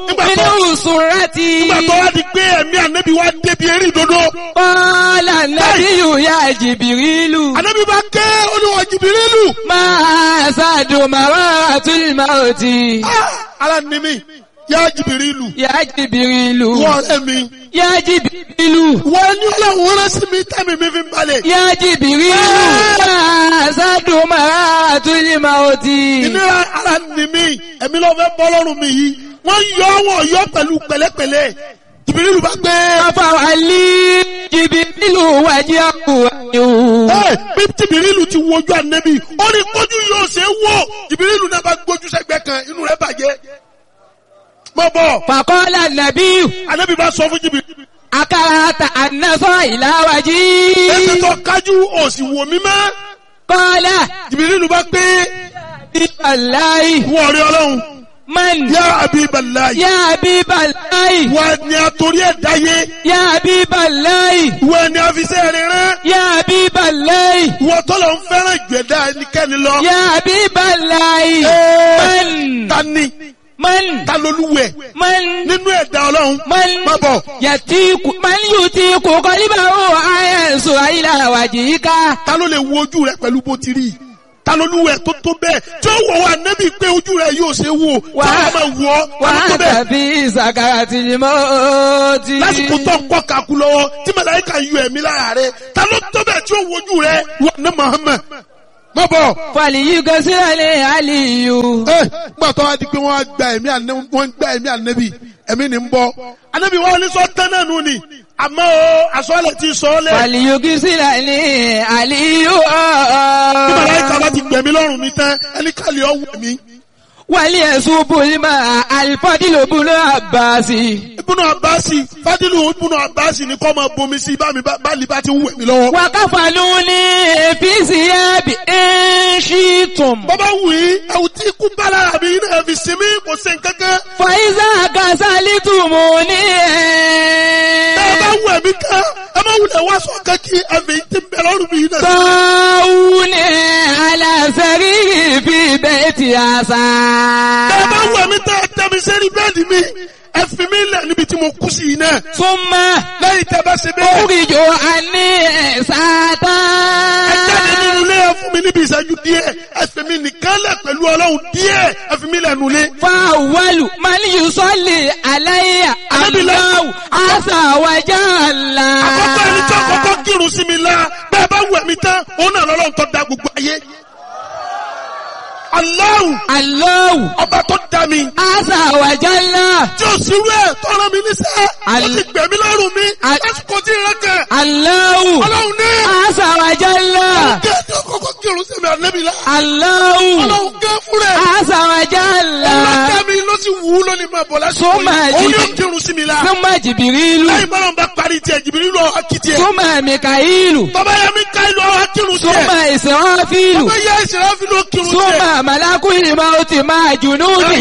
من سرتي nígbà tó wá di pé ẹ̀mí ànẹ́bì wá débi eré ìdodo قال النبي يا جبريل ànẹ́bì bá ké olúwa Jìbìrìlù ما سعد مرات الموت Ah, ara ni mi yá Jìbìrìlù يا جبريل wọ́n ọ̀rẹ́ mi يا جبريل wọ́n ní ọlọ́run rán sí mi tẹ́mi mi fi ń balẹ̀. يا جبريل ما سعد مرات الموت ìnira ara ni mi ẹ̀mí ló fẹ́ bọ́ lọ́rùn mi yìí wọ́n yọ wọ́n yọ pẹ̀lú pẹ̀lẹ́pẹ̀lẹ́ Jìbìrìlù bá gbé فوالي جبريل وجهه ẹ bí Jìbìrìlù ti wojú ànẹ́bì ó ní kójú yóò ṣe é wò Jìbìrìlù náà bá gbójú sẹ́gbẹ́ kan inú rẹ̀ bàjẹ́ mọ́ bọ̀ فقال النبي ànẹ́bì bá sọ fún Jìbìrìlù أكرهت أن إلى ẹsẹ̀ وجهي tó kájú òsì wò mí mọ́ قال Jìbìrìlù bá gbé بالله wọ́n rí ọlọ́run من yá Habiballahi يا حبيب الله wọ́n ni àtòrí ẹ̀ dáyé يا حبيب الله wọ́n ni àfisẹ́ rẹ̀ rán. يا حبيب الله wọ́n tọ́lọ̀ ń fẹ́ràn ìgbẹ́dá ẹnikẹ́ni lọ. يا حبيب الله Ẹ́ẹ̀, من ta ni من ta lolúwẹ̀ من nínú ẹ̀dá ọlọ́run. من má bọ̀ يتيك من يتيك قلبه أينس إلى وجهك ta ló lè wo ojú rẹ pẹ̀lú bó ti rí ta lolúwẹ̀ tó tó bẹ́ẹ̀ tí ó wọ̀ wá nẹ́bí pé ojú rẹ yóò ṣe wò tí Wà- wọ́n máa wọ̀ ọ́ ta ló tó bẹ́ẹ̀. وأنت في سكرة الموت lásìkò tó ń kọ́ kakú lọ́wọ́ tí màláíkà yọ ẹ̀mí lára rẹ ta ló tó bẹ́ẹ̀ tí ó wo ojú rẹ wà ní Muhammad. má bọ̀ فليغسل علي ẹ gbà tó wá di pé wọ́n á gba ẹ̀mí ànẹ́ wọ́n ń gba ẹ̀mí ànẹ́bí ẹ̀mí ni ń bọ́ ànẹ́bí wọn ní sọ tán náà nù ni àmọ́ o àsọ̀lẹ̀ ti sọ ọ́ lẹ̀ فليغسل علي bí màláíkà bá ti gbẹ̀mí lọ́rùn mi tán ẹni kàlí ọ̀wọ̀ mi وليصب الماء الفضل بن عباس ibùnú àbáàsì fádìlù ibùnú àbáàsì ni kọ́ máa bomi sí bá mi bá báàlì bá ti ń wẹ̀ mí lọ́wọ́. وكفلوني في ثياب إن شئتم bọ́bá wù í ẹ̀wù tí ikú bá lára mi náà fi sinmi kò sí nǹkankan. فإذا كسلتموني ẹ bá wù ẹ̀mí kan ẹ má wulẹ̀ wá sọ kankí ẹ̀mí tí ń bẹ lọ́rùn mi náà. طاوني على سريري في بيت عسى ẹ bá wù ẹ̀mí tẹ́ ẹ tẹ́ mi sẹ́ni bẹ́ẹ̀dì mi ẹ fi mí lẹ̀ níbi tí mo kú sí yìí náà. ثم lẹ́yìn tẹ́ bá ṣe bẹ́ẹ̀. أخرج عني ساتا ẹ jáde nínú ilé ẹ fún mi níbi ìṣẹ́jú díẹ̀ ẹ fi mi nìkan lẹ̀ pẹ̀lú ọlọ́run díẹ̀ ẹ fi mi lẹ̀ nulẹ̀. فأول من يصلي علي الله عز وجل àkọ́kọ́ ẹni tí àkọ́kọ́ kírun sí mi la bẹ́ẹ̀ bá wù ẹ̀mí tán òun náà lọ́lọ́run tó da gbogbo ayé. Allahu الله ọba tó da mi عز وجل tí o sì rú ẹ̀ tó rán mi níṣẹ́ ó Al- ti gbẹ̀mí lọ́rùn mi Al- lásìkò tí ìrẹ́ kẹ̀ الله ọlọ́run ní عز وجل kí ẹ tí àkọ́kọ́ kírun sí mi ànẹ́bí la الله ọlọ́run gẹ́ fún rẹ̀ عز وجل ọlọ́kẹ́ mi ló sì wù ú lónìí máa bọ̀ lásìkò Súnmọ́ yìí òun ẹ̀jí. yóò kírun sí mi la ثم جبريل lẹ́yìn bọ́lá ń bá parí tiẹ̀ jìbìrì lọ akitì ẹ̀ ثم ميكائيل tọ́ba yẹ mi ká ìlú ọ̀hún kírun sí ثم ẹ̀ إسرافيل tọ́ba yẹ ìṣẹ̀lẹ̀ fi ló kírun sí ẹ̀ ثم ملك الموت مع جنوده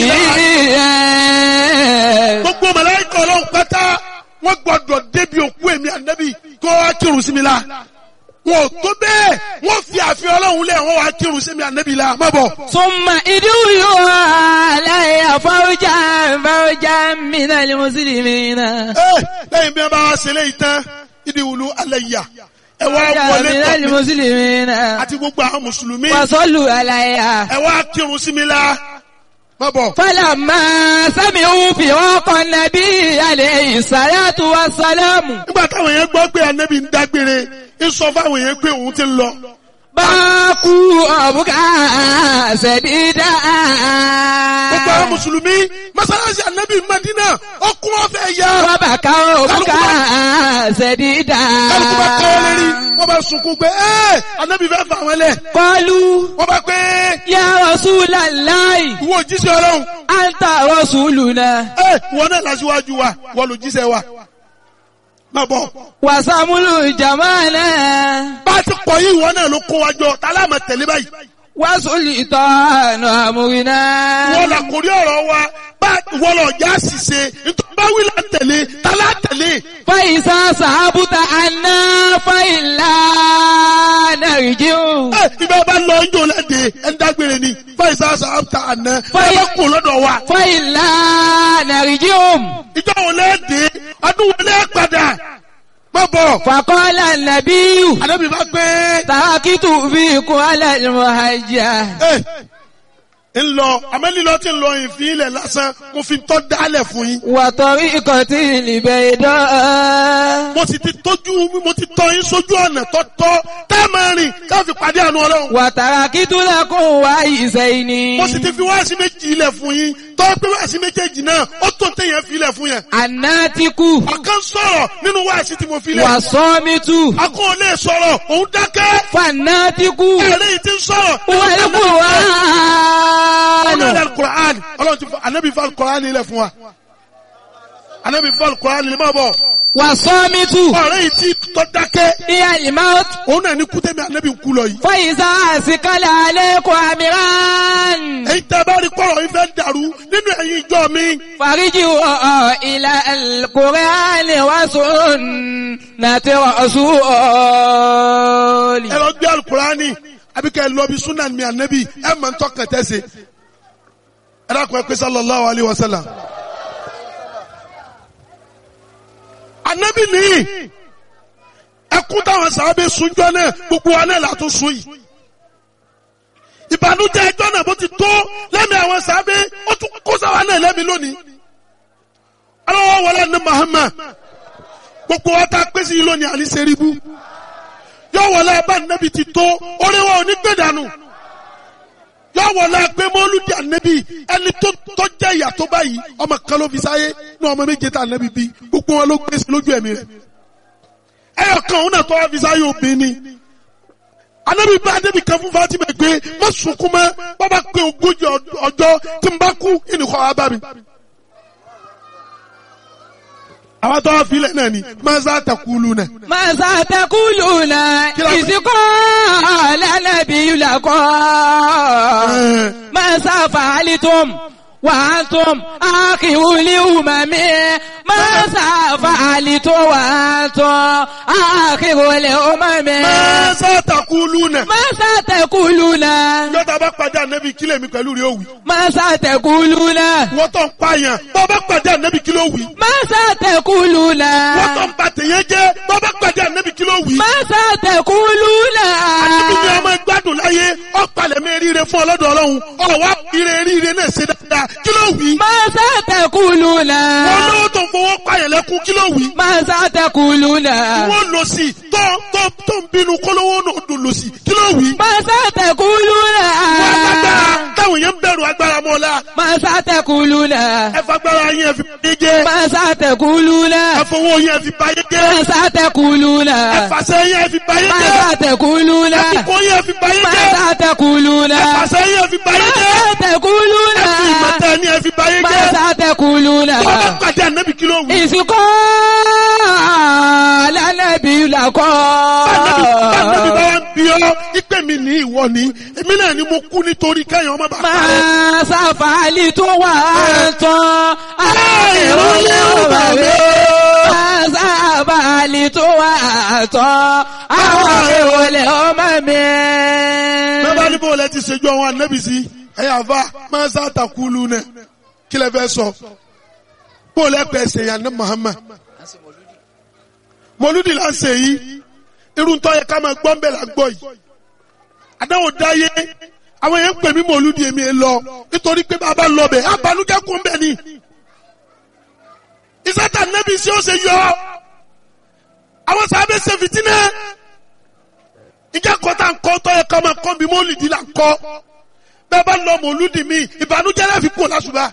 gbogbo màláíkà ọlọ́run pátá wọ́n gbọ́dọ̀ débi òkú èmi ànábì kó wá kírun sí mi la wọn ò tó bẹ́ẹ̀ wọ́n fi àfihàn ọlọ́run lẹ̀ wọ́n wá kírun sí mi ànábì la má bọ̀. ثم ادعوا علي فوجا فوجا من المسلمين Ẹ, lẹ́yìn bí wọ́n bá wá ṣe léyìí tán ìdí wùlú alẹ́ yà ẹ wá فوجا wọlé من tọ̀ mí المسلمين àti gbogbo àwọn mùsùlùmí وصلوا علي ẹ wá kírun sí mi la má bọ̀. فلما سمعوا فراق النبي عليه الصلاة والسلام nígbà táwọn yẹn gbọ́ pé ànábì ń dágbére ń sọ fáwọn yẹn pé òun ti ń lọ. باكوا أبكى سديدا gbogbo àwọn mùsùlùmí mọ́sálásí ànábì Mádínà ọkùn ọ̀fẹ́ yá. وبكوا أبكى سديدا kálukú bá kọ́ lérí wọ́n bá sunkún pé ẹ́ ànábì fẹ́ fà wọ́n lẹ̀. قالوا wọ́n bá pé يا رسول الله ìwọ òjíṣẹ́ ọlọ́run أنت رسولنا ẹ́ ìwọ náà lásìwájú wa wọ́n lò jíṣẹ́ wa. má bọ̀ وسمل جمالنا bá a ti pọ̀ yìí ìwọ náà ló kó wa jọ tálámà tẹ̀lé báyìí. وسلطان أمرنا wọ́n là kórí ọ̀rọ̀ wa bá wọ́n lọ já ṣìṣe nítorí bá wí là ń tẹ̀lé tálá tẹ̀lé. فإذا صحبت عنا فإلا نرجع ẹ ibà bá lọ ń jò lẹ́dẹ̀ ẹ̀ ń dágbére ni fáìsà sàmta àná ẹ Fáì- bá kó lọ́dọ̀ wa. فإلا نرجع ìjọ wo lẹ́dẹ̀ ọdún wo lẹ́ padà má bọ̀. فقال النبي àdébí bá gbé تركت فيكم على المهجة ẹ ń lọ àmẹ́lílọ́ tí ń lọ ìfín ilẹ̀ lásán mo fi tọ́ dálẹ̀ fún yín. وطريقة البيضاء mo sì ti tójú mo ti tọ́ yín sójú ọ̀nà tọ́tọ́ tá a máa rìn ká fi pàdé àánú ọlọ́run. وتركت لكم وعيسين mo sì ti fi wáàsí méjì ilẹ̀ fún yín tọ́ pé wáàsí méjèèjì náà ó tó téèyàn fi ilẹ̀ fún yẹn. الناتك ọ̀kan sọ̀rọ̀ nínú wáàsí tí mo fi lẹ̀. والصامت akọ́ ò lè sọ̀rọ̀ òun dákẹ́. فالناتك ẹ̀rẹ́ yìí ti ń sọ̀rọ̀. هو القرآن ọlọ́run alukur'an ọlọ́run ti fọ anabi fọ alukur'an ilẹ̀ fún wa. anabi fọ alukur'an ilẹ̀ máa bọ̀. والصامت ọ̀rẹ́ yìí ti tọ́ dákẹ́. هي الموت òun náà ní kútẹ́mi anabi ń kú lọ yìí. فإذا أسكل عليكم أمران èyí tẹ́ bá rí kọ́rọ̀ yìí fẹ́ dàrú nínú ẹ̀yin ìjọ mi. فارجعوا إلى القرآن وسنة رسول ẹ lọ gbé alukur'ani àbí kẹ́ ẹ lọ bí sunan mi anabi ẹ mọ̀ ń tọ́kàn tẹ́sẹ̀. ẹ dákun ẹ pé sallallahu alayhi wa sallam. anabi nìyí ẹkún táwọn sábẹ́ sunjọ́ náà gbogbo wa náà látún sun yìí. ìbànújẹ́ ẹjọ́ náà bó ti tó lẹ́mìí àwọn sábẹ́ ó tún kó sáwa náà lẹ́mìí lónìí. aláwọ̀ wọlé ní Muhammad gbogbo wa ta pé sí yìí lónìí àní sẹ́ríbù yọ wọlé abá nẹ́bi ti tó orí wa ò ní gbé dànù yọ wọlé pé mọ́lúdì ànẹ́bi ẹni tó tó jẹ́ ìyà tó báyìí ọmọ kan ló fi sáyé ní ọmọ méje tá ànẹ́bi bí gbogbo wọn ló gbé sí lójú ẹ̀mí rẹ̀ ẹyọ kan òun náà tó wá fi sáyé obìnrin ni ànẹ́bi bá débi kan fún Fatima pé má sunkún mọ́ bàbá pé ogójì ọjọ́ tí n bá kú ìnìkọ́ wa bá mi àwọn tó wá filẹ̀ náà ni maza takulu náà. ماذا تقولون إذ قال النبي لكم ماذا فعلتم وأنتم آخر الأمم ماذا فعلتم وأنتم آخر الأمم maza takulu náà. ماذا تقولون yọta bá pàdé ànábì kílẹ̀ mi pẹ̀lú rẹ̀ òwì. ماذا تقولون wọ́n tó ń pààyàn bọ́ bá pàdé ànábì kílẹ̀ òwì. ماذا تقولون wọ́n tó ń ba tèèyàn jẹ́ bọ́ bá pàdé ànábì kílẹ̀ òwì. ماذا تقولون ànábì ni ọmọ gbádùn láyé ọ̀pàlẹ̀ mi ríire fún ọlọ́dọ̀ ọlọ́run ọ̀wá ire ríire náà ṣe dáadáa kílẹ̀ òwì. ماذا تقولون wọ́n lówó tó ń fowó pààyàn lẹ́kún kílẹ̀ òwì. ماذا تقولون wọ́n lọ sí tó tó tó ń bínú kólówó náà dùn lọ sí kílẹ̀ òwì. ماذا تقولون wọ́n agbára táwọn èèyàn ń bẹ̀rù agbára mọ́lá ماذا تقولون ẹ fagbára yín ẹ fi báyé jẹ́ ماذا تقولون ẹ fowó yín ẹ fi báyé jẹ́ ماذا تقولون ẹ fàṣẹ yín ẹ fi báyé jẹ́ ماذا تقولون ẹ fipó yín ẹ fi báyé jẹ́ ماذا تقولون ẹ fàṣẹ yín ẹ fi báyé jẹ́ ماذا تقولون ẹ fi ìmọ̀tẹ́ ni ẹ fi báyé jẹ́ ماذا تقولون tó bá pàdé ànábì kí ló wù. إذ قال النبي لكم Báńdẹ́bí bá wá ń bí ọ́, ìpè mi ní ìwọ ni, èmi náà ni mo kú nítorí kẹ́yìn ọmọ bàbá rẹ̀. ما سفعلت وأنتم آخر الأمم ما سفعلت وأنتم آخر الأمم Bẹ́ẹ̀ ní bó lẹ ti ṣèjú àwọn ànábì sí, ẹ̀yà àfa máa ń sá àtàkùlù náà, kí lẹ fẹ́ sọ? Bó lẹ pẹ̀ ṣe yàn ní Muhammad. Mọ̀lúdì là ń ṣe yìí, irun tó yẹ ká máa gbọ́ ń bẹ̀ là ń gbọ́ yìí. Àdáwò dáyé, àwọn èèyàn ń pè mí mọ̀lúdì èmi ẹ lọ, nítorí pé bàbá lọ bẹ̀, àbálùjẹ́ kún bẹ̀ ni. Ìsátà nẹ́bí sí ó ṣe yọ, àwọn sábẹ́ ṣe fìtínẹ́ ìjà kọta nkọ tọ yẹ kọmọ kọ bí mọlìdì là ń kọ bẹ́ẹ̀ bá lọ mọlúdì mi ìbànújẹ́ láfi kú lásùbà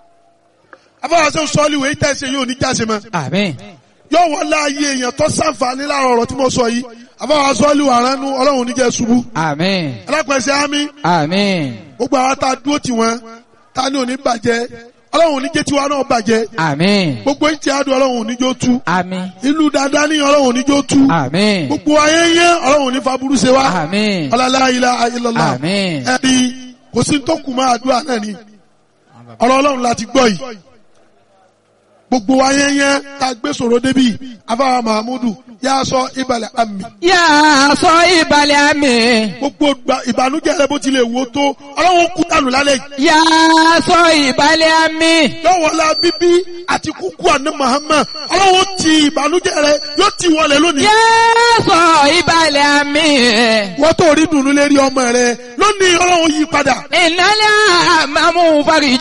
afọwọsẹ sọọli wèé tẹ ṣe yóò ní jáse mọ آمين yóò wọlé ayé èèyàn tó sànfàní láàrọ̀ ọ̀rọ̀ tí mo sọ yìí afọwọsẹ sọọli wà ránu Ọlọ́run oníjẹ ṣubú آمين alápẹsẹ àmì آمين gbogbo àwọn tá a dúró tì wọn tá a ní òní bàjẹ́ Ọlọ́run oníjẹ tiwa náà bàjẹ́ آمين gbogbo ìtì àdùn Ọlọ́run oníjó tú آمين ìlú dáadáa ní Ọlọ́run oníjó tú آمين gbogbo ayé yẹn Ọlọ́run oní faburú ṣe wá آمين ọlọlá ilá ilọlá آمين ẹni kò sí tó kù máa àdúrà náà ni ọ̀rọ̀ Ọlọ́run láti gbọ́ yìí gbogbo wa yẹnyẹn tá a gbé sọ̀rọ̀ débi afáwa mahamudu yà á sọ ìbàlẹ̀ àmì يا صاحب اليم gbogbo gba- ìbànújẹ́ rẹ bó tilẹ̀ wò tó Ọlọ́run kú dànù lálẹ́ yìí يا صاحب اليم yọ̀wọ̀lá bíbí àti kúkú àná Muhammad Ọlọ́run ti ìbànújẹ́ rẹ yóò ti wọlé lónìí يا صاحب اليم wọ́n tó rí dùnú lérí ọmọ rẹ lónìí Ọlọ́run yí padà إن الأمام فرج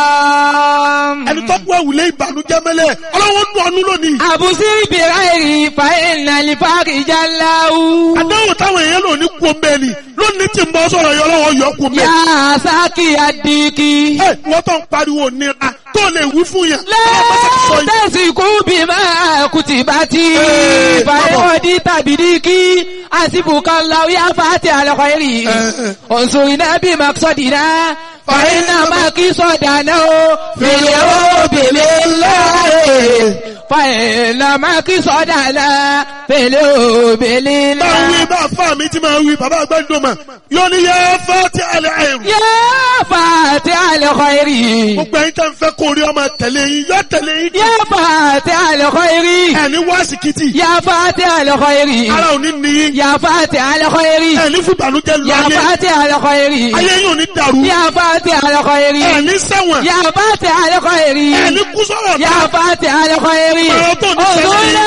ẹni tó gbọ́ ìwúlé ìbànújẹ́ mẹ́lẹ̀ Ọlọ́run nù ọ́nú lónìí أبصر بغيري فإن الفرج له àdáwò táwọn èèyàn lò ní kú omi ẹni lónìí tí ń bọ́ sọ̀rọ̀ yọ lọ́wọ́ yọ kú omi ẹni. يا ساقي الديك ẹ wọ́n tó ń pariwo nira tó lè wí fún yẹn. لا Ọlọ́run bá ti sọ yìí. تسكوا بما كتبت إيه، فيودي تبديك حسبك الله يا فاتح الخير إيه. انصرنا بمقصدنا فإن مقصدنا في اليوم لله فإن مقصدنا في اليوم máa wí لله bá fà mí tí máa wí bàbá àgbẹ̀dùn mà yóò ní yẹ fẹ́ tí alẹ́ àìrù. يا فاتح الخير gbogbo ẹ̀yin tẹ́ ń fẹ́ kó rí ọmọ tẹ̀lé yín yọ tẹ̀lé yín. يا فاتح الخير ẹni wá síkìtì يا فاتح الخير ara ò ní ní yín. يا فاتح الخير ẹni fún ìbànújẹ́ lu يا ayé فاتح الخير ayé yín ò ní dàrú. يا فاتح الخير ẹni sẹ́wọ̀n يا فاتح الخير ẹni kú sọ̀rọ̀ يا náà. فاتح الخير Ọ̀rọ̀ tó ní sẹ́yìn. انظرنا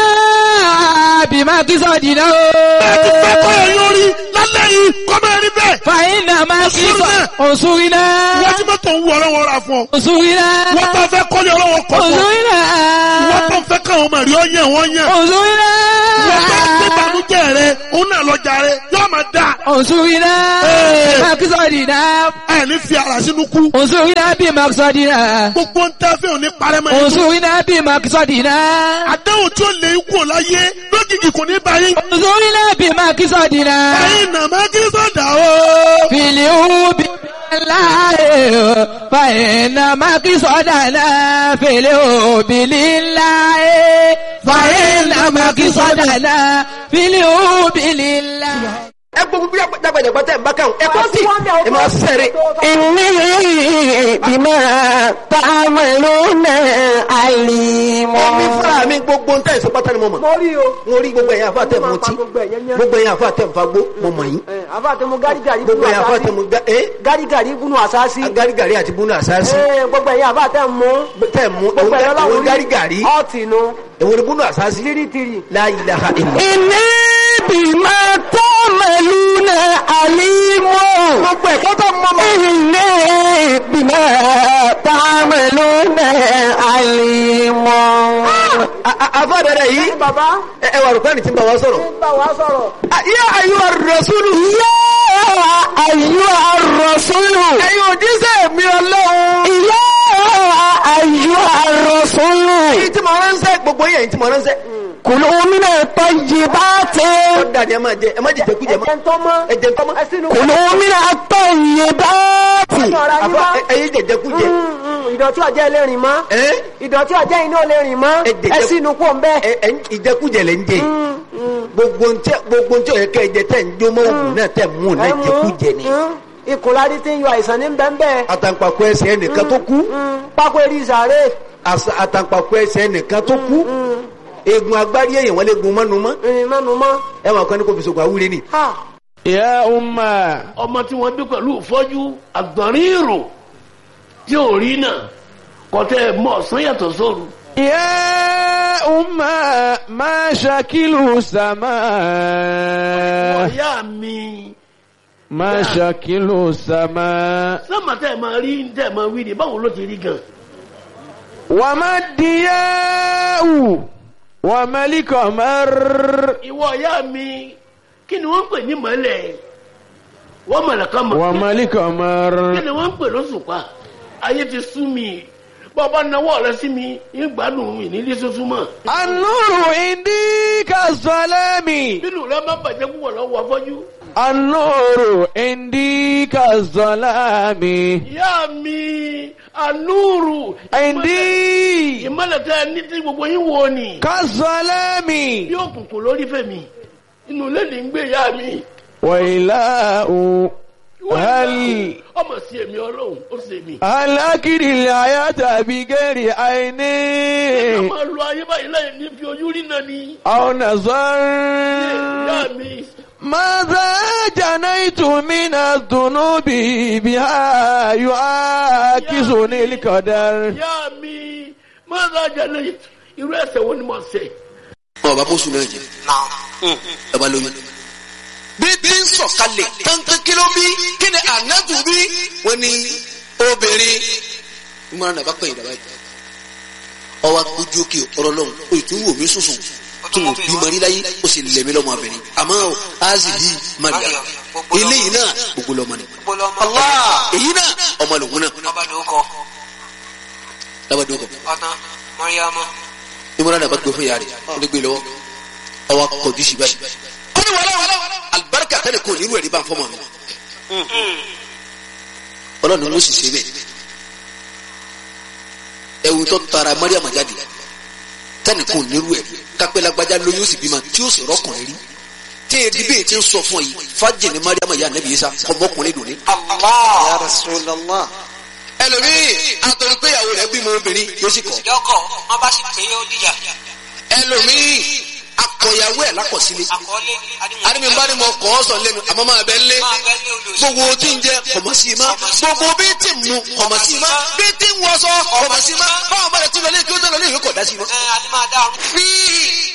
بما قصدنا ẹ ti fẹ́ kọ́ ẹ̀yìn orí lálẹ́ yìí kọ́ máa rí bẹ́ẹ̀. فإن ما انصرنا. انصرنا wọ́n ti mọ́tò ń wú ọlọ́wọ́ ra fún ọ. انصرنا wọ́n tó fẹ́ kọ́lé ọlọ́wọ́ kọ́ fún ọ. انصرنا wọ́n tó fẹ́ káwọn ọmọ rí ọ yẹn wọ́n yẹn. انصرنا wọ́n tó fẹ́ banújẹ́ rẹ òun náà lọ́jà rẹ yóò máa dà. انصرنا إيه. بما قصدنا ẹ ní fi ara sínú kú. انصرنا بمقصدنا gbogbo ń tẹ́ fẹ́ òní parẹ́mọ́ yìí. انصرنا بمقصدنا àdéhùn tí ó lè kú láyé lójijì kò ní báyìí. انصرنا بمقصدنا ẹ̀yin nàmá kí sọ̀dà o. في اليوم لله فإن مقصدنا في اليوم لله مقصدنا في الحب لله ẹ gbogbo bí dàgbàdàgbà tẹ̀ ń bá káwọn ẹ kọ́ sí ẹ máa sẹ́rẹ̀. إني بما تعملون عليم Èmi fúnra mi gbogbo ń tẹ̀sí pátá ni mo mọ̀. mo rí o. Mo rí gbogbo ẹ̀yà àfa tẹ̀ mú tí. Gbogbo ẹ̀yẹn yẹn. Gbogbo ẹ̀yà àfa tẹ̀ ń fagbó mo mọ̀ yín. Ẹ, àfa àti mo gárígàrí Gbogbo ẹ̀yà àfa tẹ̀ mú ga ẹ́ gárígàrí gúnú àsáàsì. agárigàrí àti búnú àsáàsì. Ẹ, gbogbo ẹ̀yìn àfa tẹ̀ mú. Tẹ̀ mú gbogbo ẹ̀yìn òun ọlọ́run gárigàrí. ọ̀tì nu Èwo ni búnú àsáàsì? tìrìtìrì. La ilaha illa. إني بما تعملون عليم Gbogbo ẹ̀kọ́ tó mọ̀ mọ̀. إني بما تعملون عليم Àfa dẹ̀dẹ̀ yìí. bàbá Ẹ ẹ wà rò pé ẹni tí ń bá wa sọ̀rọ̀. ń bá wa sọ̀rọ̀. Yá ayúwa rasúlù. يا أيها الرسول Ẹ̀yin òjíṣẹ́ mi ọlọ́run. يا أيها الرسول Èyí tí mo ránṣẹ́ gbogbo yẹn èyí tí mo ránṣẹ́. كلوا من الطيبات Ó dàdí ẹ máa jẹ ẹ má jẹ jẹkújẹ mọ́. ẹ̀jẹ̀ ń tọ́ mọ́. Ẹ jẹ tọ́mọ́. ẹ sínú. كلوا من الطيبات ọ̀rọ̀ ayé Àfa wá. ẹ̀yin jẹ jẹkújẹ. ìdọ̀tí ọjọ́ ẹlẹ́rìn mọ́. Ẹ́ ìdọ̀tí ọjọ́ iná ẹlẹ́rìn mọ́. Ẹ jẹ̀jẹ̀- ẹ sínú kó ń bẹ́. ẹ ẹ ìjẹkújẹ lẹ ń jẹ yìí. gbogbo ntẹ gbogbo ntẹ ọyẹ kẹ jẹ tẹ ń jó mọ òògùn náà tẹ mú un náà jẹkújẹ ni. ìkùnlárí tí ń yọ àìsàn ní bẹ́ẹ̀ àtàǹpàkò ẹsẹ̀ ẹnìkan tó kú pákó eré ìsàrè. àṣà- àtàǹpàkò ẹsẹ̀ ẹnìkan tó kú eegun agbárí èèyàn wọn lè gun mọ́nu mọ́ ìrìn mẹ́nu mọ́. ẹ wọn kàn ní kò fi sògùn àwúre ni. ha يا أمة ọmọ tí wọ́n bí pẹ̀lú ìfọ́jú àgbọ̀nrín ìrò tí ò rí náà kọ́tẹ́ mọ́ ọ̀sán yàtọ̀ sóru. يا أمة ما شكل السماء ọ̀yá mi ما شكل السماء sọ́mà tẹ́ ẹ̀ máa rí tẹ́ ẹ̀ máa wí ni báwo ló ti rí gan. وما الضياء وما القمر ìwọ ọ̀yá mi kí ni wọ́n ń pè ní mọ́lẹ̀ wọ́n mọ̀lẹ̀ kan mọ̀ وما القمر kí ni wọ́n ń pè lóṣùpá ayé ti sú mi bọ́ọ̀bá náwó rẹ sí mi ń gbádùn mi nílé tuntun mọ́ النور عندي كالظلام nínú rẹ má bàjẹ́ púpọ̀ lọ́wọ́ afọ́jú. النور عندي كالظلام ìyá mi ànúrù عندي ìmọ̀lẹ̀ tẹ́ ẹ ní tí gbogbo yín wo ni كالظلام bí òkùnkùn lórí fèmí inú ilé ní ń gbé ìyá mi. وإله هل ọmọ sí èmi ọlọ́run ó sì mi. هل أكل الحياة بغير عين ká máa lo ayé báyìí láì ní fi ojú rí náà ni. أو نظر ìyá mi ماذا جنيت من الذنوب بها يعاكسني القدر ìyá mi máa ń rajà lẹ́yìn irú ẹsẹ̀ wo ni mo ṣẹ̀. ọba bóṣù náà jẹ ọba lóyún. bí bí ń sọ̀kalẹ̀ kankan kí ló bí kí ni ànábù bí wọ́n ní obìnrin ìmọ̀ràn náà bá pẹ̀yìn dàbá yìí. ọwọ́ ojú òkè ọ̀rọ̀ lọ́hùn o ì tún wò mí sùsùn tó mo bí mọ níláyé ó sì lẹ̀mí lọ́mọ abẹ́rẹ́ àmọ́ azi bí maria eléyìí náà gbogbo lọ́mọ ni. Allah èyí náà ọmọ lòun náà lábàdàn kọ ìmọ̀ràn náà bá gbé fún yàrá rẹ̀ ó lè gbé lọ́wọ́ ọwọ́ kọjú sí báyìí. ó ní wàhálà alibarika tẹ́lẹ̀ kò nínú ẹ̀rí bá ń fọ́ mọ́ mi. ọlọ́run ló sì ṣe bẹ́ẹ̀. ẹ̀wù tó tara mariam jáde tẹ́lẹ̀ kò nínú ẹ̀rí kápẹ́ lágbájá lóyún ó sì bímọ tí ó sì rọ́kùnrin rí. tí èdè bẹ́ẹ̀ ti ń sọ fún ọ yìí fájì ní mariam yà nẹ́bí yìí sá ọmọkùnrin dùn ní. Ya Rasulallah. ẹlòmíì àtọ̀rọ̀ pé ìyàwó rẹ̀ bímọ obìnrin yóò sì kọ̀. lọ́kọ̀ wọ́n bá sì pé ó dìjà ẹlòmíì akọ̀yàwó ẹ̀ lákọ̀sílẹ̀. àkọọ́lé àdìmí bá ní mo kọ́ ọ́ sọ lẹ́nu àmọ́ máa bẹ́ lé máa bẹ́ lé olóòṣì gbogbo tí ń jẹ kọ̀mọ̀ sí i má gbogbo bí tí ń mu kọ̀mọ̀ sí i má bí tí ń wọṣọ kọ̀mọ̀ sí i má báwọn bá rẹ̀ tún lọ lé kí ó tẹ̀ lọ lé ìwé kọ̀ dá sí i má. ẹ adé máa dá ọrùn fi